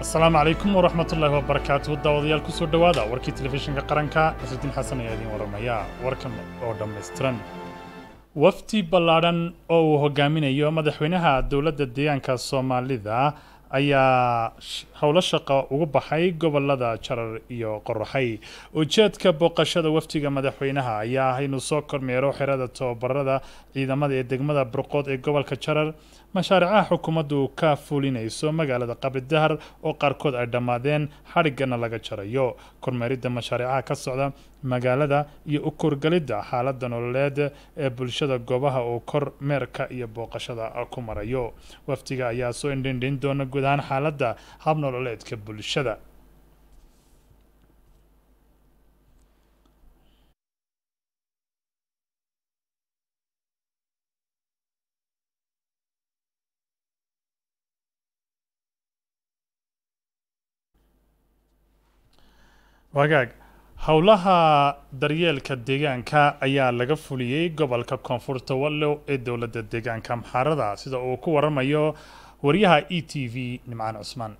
asalaamu calaykum waraxmatullaahi wabarakaatuhu daawadayaal ku soo dhowaada warkii telefishinka qaranka xusuddiin xasan ayaa idiin waramaya warkan oo dhammaystiran wafdi ballaadhan oo uu hogaaminayo madaxweynaha dowladda deegaanka soomaalida ayaa howlo shaqo ugu baxay gobolada jarar iyo qoraxay ujeedka booqashada wafdiga madaxweynaha ayaa ah inuu soo kormeero xerada tababarada ciidamada ee degmada burqood ee gobolka jarar mashaaricaha xukuumaddu ka fulinayso magaalada qabridahar oo qaarkood ay dhammaadeen xadhiggana laga jarayo kormeeridda mashaariicaha ka socda magaalada iyo u korgelidda xaaladda nololeed ee bulshada goobaha uu kormeerka iyo booqashada ku marayo wafdiga ayaa soo indhindhin doona guud ahaan xaaladda hab nololeedka bulshada wagaag howlaha daryeelka deegaanka ayaa laga fuliyey gobolka koonfurta wallow ee dowladda deegaanka amxaarada sida uu ku waramayo wariyaha e t v nimcaan cusmaan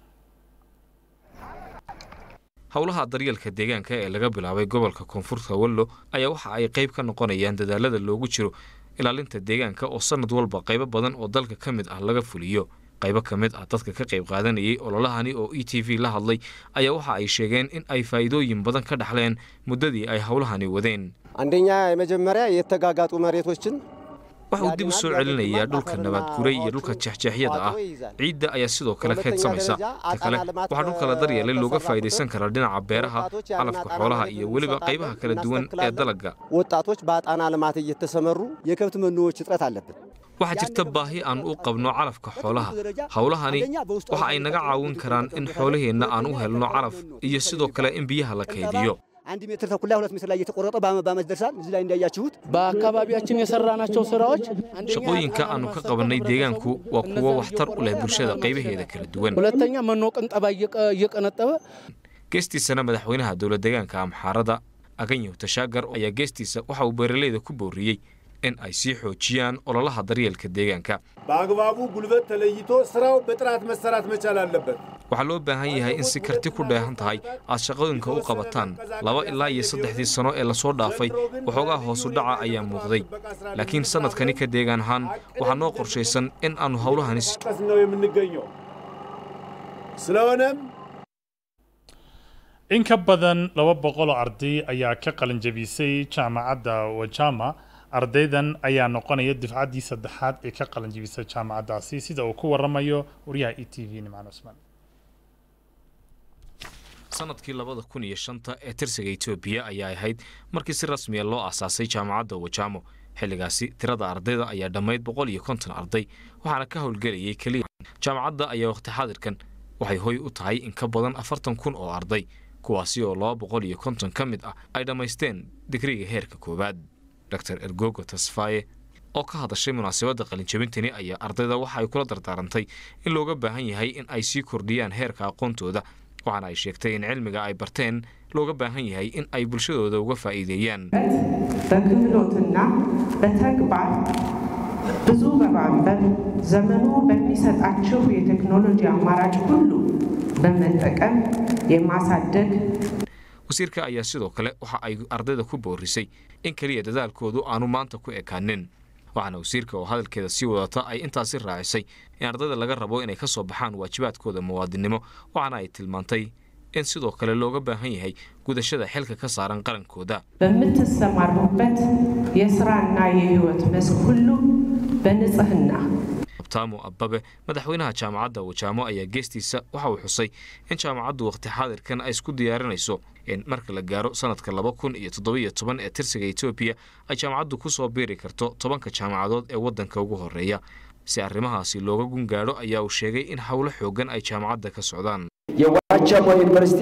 howlaha daryeelka deegaanka ee laga bilaabay gobolka koonfurta wallo ayaa waxa ay qayb ka noqonayaan dadaalada loogu jiro ilaalinta deegaanka oo sanad walba qaybo badan oo dalka ka mid ah laga fuliyo qaybo ka mid ah dadka ka qayb qaadanayay ololahani oo e t v la hadlay ayaa waxa ay sheegeen in ay faa'iidooyin badan ka dhaxleen muddadii ay howlahani wadeen አንደኛ የመጀመሪያ የተጋጋጡ መሬቶችን waxa uu dib u soo celinayaa dhulka nabaad guray iyo dhulka jeexjeexyada ah ciidda ayaa sidoo kale kaydsamaysa ta kale waxaa dhulka la daryeelay looga faa'idaysan karaa dhinaca beeraha calafka xoolaha iyo weliba qaybaha kala duwan ee dalagga ወጣቶች በአጣና ልማት እየተሰመሩ የከብት መኖዎች እጥረት አለብን። waxaa jirta baahi aan u qabno calafka xoolaha howlahani waxa ay naga caawin karaan in xoolaheenna aan u helno calaf iyo sidoo kale in biyaha la kaydiyo አንድ ሜትር ተኩል ላይ ሁለት ሜትር ላይ እየተቆረጠ በዓመት ደርሳል። እዚህ ላይ እንዳያችሁት በአካባቢያችን የሰራናቸው ስራዎች shaqooyinka aanu ka qabannay deegaanku waa kuwo waxtar u leh bulshada qaybaheeda kala duwan ሁለተኛ መኖ ቅንጠባ እየቀነጠበ geestiisana madaxweynaha dowlad deegaanka amxaarada aganyahu tashaagar ayaa geestiisa waxa uu beeraleyda ku booriyey in ay sii xoojiyaan ololaha daryeelka deegaanka በአግባቡ ጉልበት ተለይቶ ስራው በጥራት መሰራት መቻል አለበት። waxaa loo baahan yahay in si karti ku dheehan tahay aad shaqooyinka u qabataan laba ilaa iyo saddexdii sano ee lasoo dhaafay waxoogaa hoosu dhaca ayaa muuqday laakiin sannadkani ka deegaan ahaan waxaa noo qorshaysan in aannu howlahani si ቀስ ነው የምንገኘው። ስለሆነም in ka badan laba boqol oo arday ayaa ka qalinjabisay jaamacadda wajama ardaydan ayaa noqonaya difcaddii saddexaad ee ka qalinjabisay jaamacaddaasi sida uu ku waramayo wariyaha e t v nimcaan cusmaan sanadkii labada kun iyo shanta ee tirsiga etoobiya ayaa ahayd markii si rasmiya loo aasaasay jaamacadda wajamo xilligaasi tirada ardayda ayaa dhammayd boqol iyo konton arday waxaana ka howlgelayay keliya jaamacadda ayaa wakhti xaadirkan waxay hoy u tahay in ka badan afartan kun oo arday kuwaasi oo laba boqol iyo konton ka mid ah ay dhammaysteen digriga heerka koowaad dor ergogo tasfaye oo ka hadashay munaasabadda qalinjabintani ayaa ardayda waxa ay kula dardaarantay in looga baahan yahay in ay sii kordhiyaan heerka aqoontooda waxaana ay sheegtay in cilmiga ay barteen looga baahan yahay in ay bulshadooda uga faa'iideeyaan በክህሎትና በተግባር ብዙ በማንበብ ዘመኑ በሚሰጣቸው የቴክኖሎጂ አማራጭ ሁሉ በመጠቀም የማሳደግ wasiirka ayaa sidoo kale waxa ay ardayda ku boorisay in keliya dadaalkoodu aanu maanta ku ekaanin waxaana wasiirka oo hadalkeeda sii wadata ay intaasi raacisay in ardayda laga rabo inay ka soo baxaan waajibaadkooda muwaadinnimo waxaana ay tilmaantay in sidoo kale looga baahan yahay gudashada xilka ka saaran qarankooda በምትሰማሩበት የስራና የህይወት መስክ ሁሉ በንጽህና abtaamo abbabe madaxweynaha jaamacadda wajaamo ayaa geestiisa waxa uu xusay in jaamacaddu wakhti xaadirkan ay isku diyaarinayso in marka la gaaro sanadka laba kun iyo toddobiyo toban ee tirsiga etoobiya ay jaamacaddu ku soo biiri karto tobanka jaamacadood ee waddanka ugu horreeya si arrimahaasi looga gun gaadho ayaa uu sheegay in howlo xooggan ay jaamacadda ka socdaan የዋቸሞ ዩኒቨርሲቲ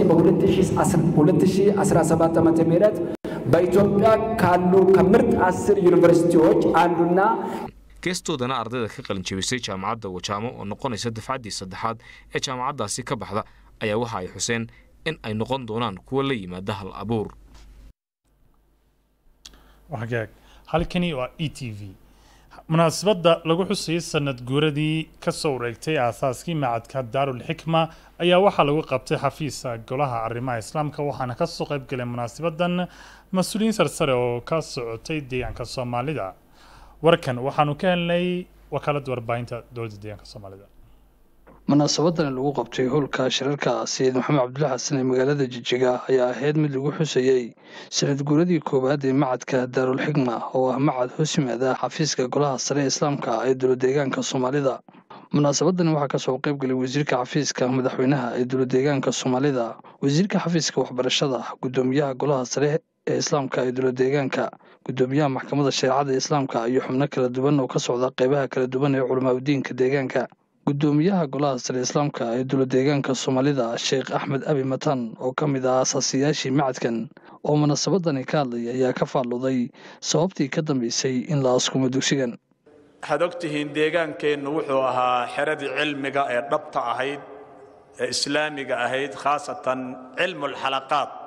በ2017 ዓ ም በኢትዮጵያ ካሉ ከምርጥ አስር ዩኒቨርሲቲዎች አንዱና geestoodana ardayda ka qalinjabisay jaamacadda wajaamo oo noqonaysa dafcaddii saddexaad ee jaamacaddaasi ka baxda ayaa waxa ay xuseen in ay noqon doonaan kuwo la yimaada hal abuur hagaag halkani waa e t v munaasabadda lagu xusayay sanad guuradii kasoo wareegtay aasaaskii macadka daarul xikma ayaa waxaa lagu qabtay xafiiska golaha arrimaha islaamka waxaana kasoo qayb galay munaasabadan mas-uuliyiin sarsare oo ka socotay deegaanka soomaalida warkan waxaanu ka helnay wakaaladda warbaahinta dowladda deegaanka soomaalida munaasabadani lagu qabtay howlka shirarka sayid maxamed cabdullahi xasan ee magaalada jijiga ayaa ahayd mid lagu xusayey sanad guuradii koowaad ee macadka daarul xikma oo ah macad hoos yimaada xafiiska golaha sare ee islaamka ee dowladdeegaanka soomaalida munaasabadani waxaa kasoo qayb galay wasiirka xafiiska madaxweynaha ee dowladdeegaanka soomaalida wasiirka xafiiska waxbarashada guddoomiyaha golaha sare ee islaamka ee dowladdeegaanka guddoomiyaha maxkamadda shareecada islaamka iyo xubno kala duwan oo ka socda qeybaha kala duwan ee culamaa udiinka deegaanka guddoomiyaha golaha sare islaamka ee dowladdeegaanka soomaalida sheekh axmed abi matan oo ka mid ah asaasiyaashii macadkan oo munaasabadani ka hadlaya ayaa ka faalluday sababtii ka dambeysay in la askumo dugsigan waxaad ogtihiin deegaankeennu wuxuu ahaa xeradii cilmiga ee dhabta ahayd ee islaamiga ahayd khaasatan cilmulxalaqaat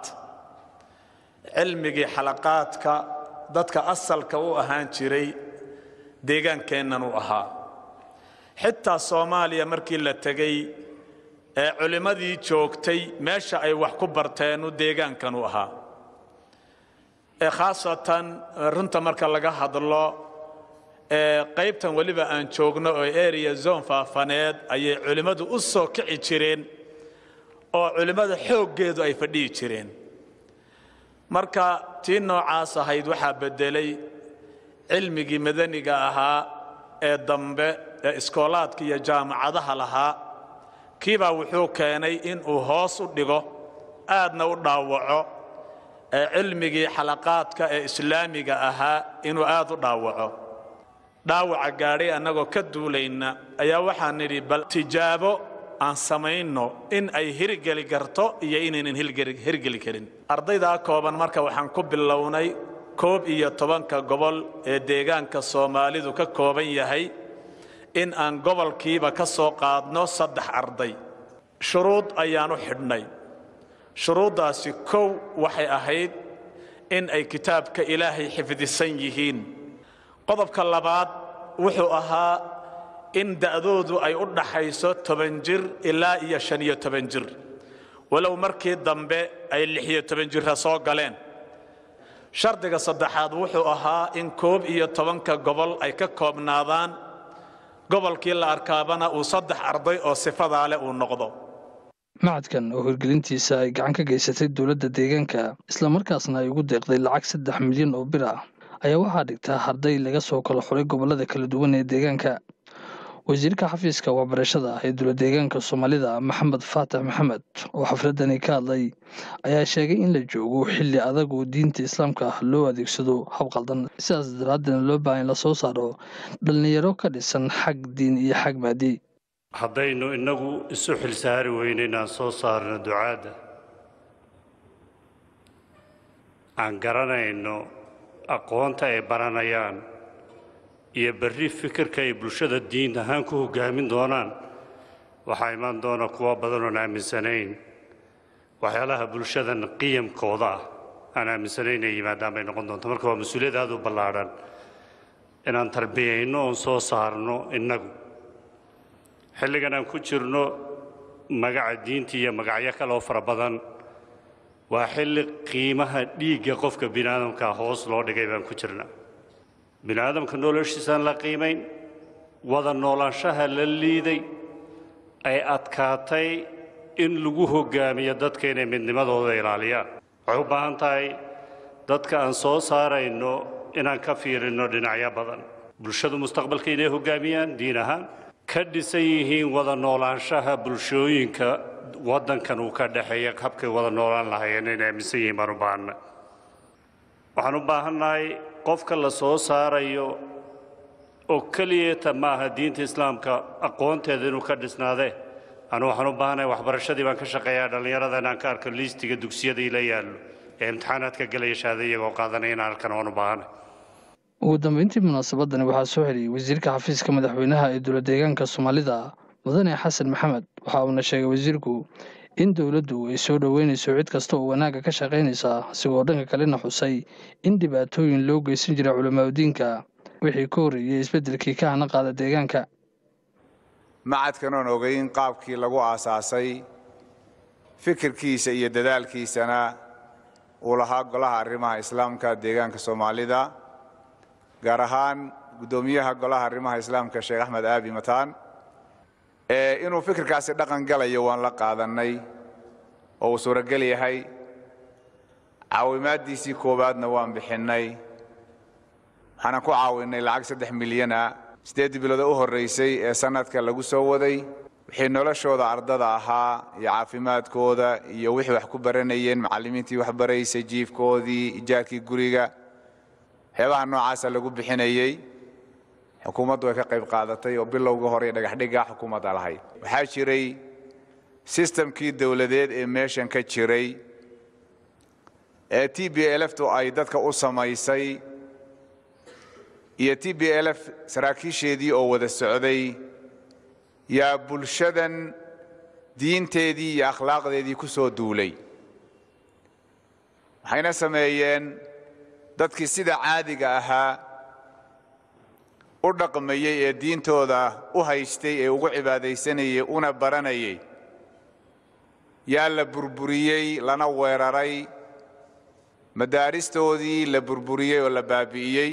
cilmigii xalaqaadka dadka asalka u ahaan jiray deegaankeennan u ahaa xitaa soomaaliya markii la tegey ee culimmadii joogtay meesha ay wax ku barteenu deegaankan u ahaa ee khaasatan runta marka laga hadlo ee qaybtan weliba aan joogno oo area zone faafaneed ayay culimmadu u soo kici jireen oo culimmada xooggeedu ay fadhihi jireen marka tii noocaas ahayd waxaa beddelay cilmigii madaniga ahaa ee dambe ee iskoolaadka iyo jaamacadaha lahaa kiibaa wuxuu keenay inuu hoos u dhigo aadna u dhaawaco ee cilmigii xalaqaadka ee islaamiga ahaa inuu aad u dhaawaco dhaawaca gaadhay annagoo ka duulayna ayaa waxaan nidhi bal tijaabo aan samayno in ay hirgeli karto iyo inaynan hirgeli karin ardaydaa kooban marka waxaan ku bilownay koob iyo tobanka gobol ee deegaanka soomaalidu ka kooban yahay in aan gobolkiiba ka soo qaadno saddex arday shuruud ayaan u xidhnay shuruuddaasi kow waxay ahayd in ay kitaabka ilaahay xifdisan yihiin qodobka labaad wuxuu ahaa in da'doodu ay u dhaxayso toban jir ilaa iyo shan iyo toban jir walow markii dambe ay lix iyo toban jirra soo galeen shardiga saddexaad wuxuu ahaa in koob iyo tobanka gobol ay ka koobnaadaan gobolkii la arkaabana uu saddex arday oo sifadaa leh uu noqdo macadkan oo hirgelintiisa ay gacan ka geysatay dowladda deegaanka islamarkaasna ay ugu deeqday lacag saddex milyan oo bir ah ayaa waxaa dhigtaa arday laga soo kala xuray gobollada kala duwan ee deegaanka wasiirka xafiiska waxbarashada ee dowladdeegaanka soomaalida maxamed faatax maxamed oo xafladani ka hadlay ayaa sheegay in la joogo xilli adag oo diinta islaamka ah loo adeegsado hab qaldan sidaas daraaddeedna loo baahan in la soo saaro dhallinyaro ka dhisan xag diin iyo xag maadi haddaynu innagu isu xilsaari weyno inaan soo saarno ducaadda aan garanayno aqoonta ay baranayaan iyo berri fikirka ay bulshada diin ahaan ku hoggaamin doonaan waxaa imaan doona kuwo badan oon aaminsanayn waxyaalaha bulshadan qiyamkooda ah aan aaminsanayn inay yimaadaan bay noqon doonta marka waa mas-uuliyad aad u ballaadhan inaan tarbiyayno oon soo saarno innagu xilligan aan ku jirno magaca diinta iyo magacyo kale oo fara badan waa xilli qiimaha dhiigga qofka bini aadamka hoos loo dhigay baan ku jirnaa bini aadamka noloshiisaan la qiimayn wada noolaanshaha la liiday ay adkaatay in lagu hoggaamiyo dadka inay midnimadooda ilaaliyaan waxay u baahan tahay dadka aan soo saarayno inaan ka fiirinno dhinacyo badan bulshadu mustaqbalka inay hoggaamiyaan diin ahaan ka dhisan yihiin wada noolaanshaha bulshooyinka waddankan uu ka dhexeeya habkay wada noolaan lahaayeen inay aaminsan yihiin baan u baahanna waxaan u baahannahay qofka la soo saarayo oo keliyata ma aha diinta islaamka aqoonteeda inuu ka dhisnaadee anu waxaan u baahanahay waxbarashadii baan ka shaqeeyaa dhallinyarada inaan ka arko liistiga dugsiyada ila yaallo ee imtixaanaadka galaya shahaada iyagoo qaadanaya inaan arkan waan u baahanahay ugu dambeyntii munaasabadani waxaa soo heliyey wasiirka xafiiska madaxweynaha ee dowladdeegaanka soomaalida mudane xasan maxamed waxa uuna sheegay wasiirku in dowladdu ay soo dhoweynayso cid kasta oo wanaagga ka shaqaynaysa isigoo dhanka kalena xusay in dhibaatooyin loo geysan jira culamaadudiinka wixii ka horreeyey isbeddelkii ka hana qaada deegaanka macadkan oon ogeyn qaabkii lagu aasaasay fikirkiisa iyo dadaalkiisana uu lahaa golaha arrimaha islaamka deegaanka soomaalida gaar ahaan guddoomiyaha golaha arrimaha islaamka sheekh axmed aabi mataan inuu fikirkaasi dhaqan galayo waan la qaadannay oo uu suurogel yahay caawimaaddiisii koowaadna waan bixinnay waxaanan ku caawinnay lacag saddex milyana siddeeddii bilooda u horraysay ee sannadka lagu soo waday wixii noloshooda ardada ahaa iyo caafimaadkooda iyo wixii wax ku baranayeen macallimiintii wax baraysay jiifkoodii ijaarkii guriga waxyaabaha noocaasa lagu bixinayey xukuumaddu way ka qayb qaadatay oo bilowga hore dhagaxdhigga xukuumadda lahayd waxaa jiray sistamkii dowladeed ee meeshan ka jiray ee t b lftu ay dadka u samaysay iyo t b lf saraakiisheedii oo wada socday yaa bulshadan diinteedii iyo akhlaaqdeedii ku soo duulay waxayna sameeyeen dadkii sida caadiga ahaa u dhaqmayey ee diintooda u haystay ee ugu cibaadaysanayey una baranayay yaa la burburiyey lana weeraray madaaristoodii la burburiyey oo la baabi'iyey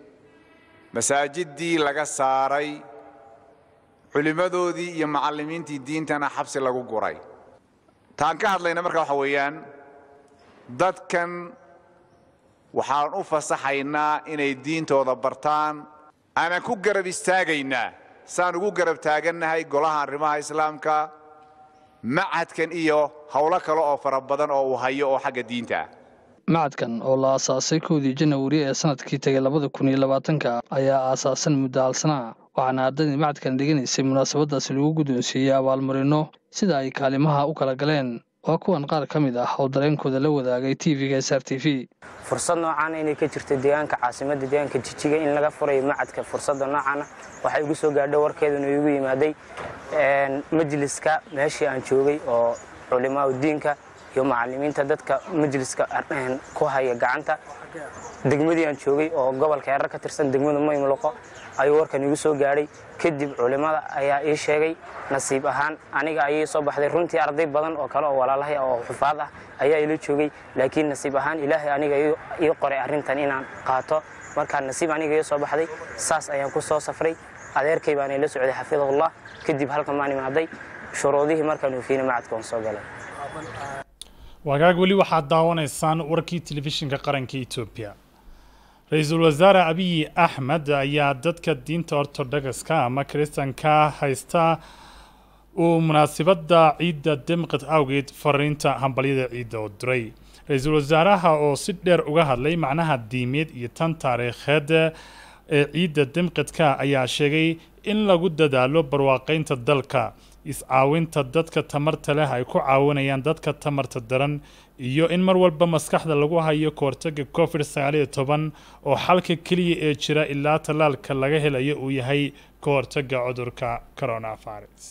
masaajiddii laga saaray culimmadoodii iyo macallimiintii diintana xabsi lagu guray taan ka hadlayna marka waxa weeyaan dadkan waxaan u fasaxaynaa inay diintooda bartaan aanan ku garab istaagaynaa saan ugu garab taagannahay golaha arrimaha islaamka macadkan iyo howlo kale oo fara badan oo uu hayo oo xagga diinta ah macadkan oo la aasaasay kowdii janawari ee sanadkii tegay labada kun iyo labaatanka ayaa aasaasan muddo halsanaa waxaana ardaydii macadkan dhiganaysay munaasabadaasi lagu guddoonsiiyey abaalmarino sida ay kaalimaha u kala galeen waa kuwan qaar ka mid ah oo dareenkooda la wadaagay tv-ga s r t v fursad noocaana inay ka jirto deegaanka caasimadda deegaanka jijiga in laga furayo macadka fursadda noocaana waxay igu soo gaadhay warkeeduna igu yimaaday majliska meeshii aan joogay oo culimaa diinka iyo macallimiinta dadka majliska ku haya gacanta degmadii aan joogay oo gobolka erar ka tirsan degmada maymuluqo ayuu warkan igu soo gaadhay kadib culimmada ayaa ii sheegay nasiib ahaan aniga ayay soo baxday runtii arday badan oo kale oo walaalahay oo xufaad ah ayaa ila joogay laakiin nasiib ahaan ilaahay aniga ii qoray arrintan inaan qaato markaa nasiib aniga ii soo baxday saas ayaan ku soo safray adeerkay baan ila socday xafidahullah kadib halkan baan imaaday shuruudihii markaan oofiyeyna macadka waan soo galay wagaag weli waxaad daawanaysaan warkii telefishinka qaranka etoobiya ra-iisul wasaare abiyi axmed ayaa dadka diinta ortodogska ama kiristanka haysta uu munaasabadda ciidda demqid awgeed fariinta hambalyada ciidda u diray ra-iisul wasaaraha oo si dheer uga hadlay macnaha diimeed iyo tan taariikheed ee ciidda demqidka ayaa sheegay in lagu dadaalo barwaaqaynta dalka is-caawinta dadka tamarta leh ay ku caawinayaan dadka tamarta daran iyo in mar walba maskaxda lagu hayo kahortaga covid sagaaliyo toban oo xalka keliya ee jira ilaa tallaalka laga helayo uu yahay ka hortaga cudurka coronavirus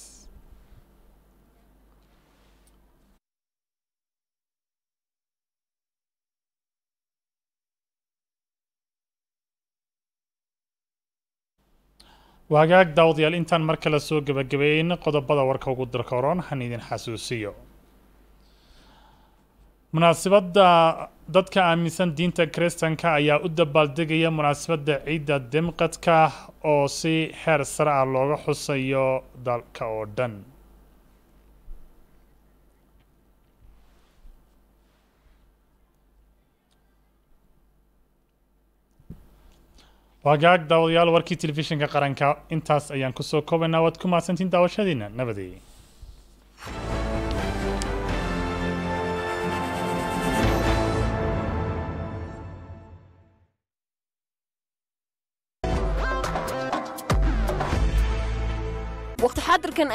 waagaag daawadayaal intaan mar kale soo gebagabeeyn qodobada warka ugu darka horon han idin xasuusiyo munaasabadda dadka aaminsan diinta kiristanka ayaa u dabaaldegaya munaasabadda ciidda demqadka oo si heer sare ah looga xusayo dalka oo dhan waagaag daawadayaal warkii telefishinka qaranka intaas ayaan kusoo koobaynaa waad ku mahadsantiin daawashadiina nabadey waqti xaadirkan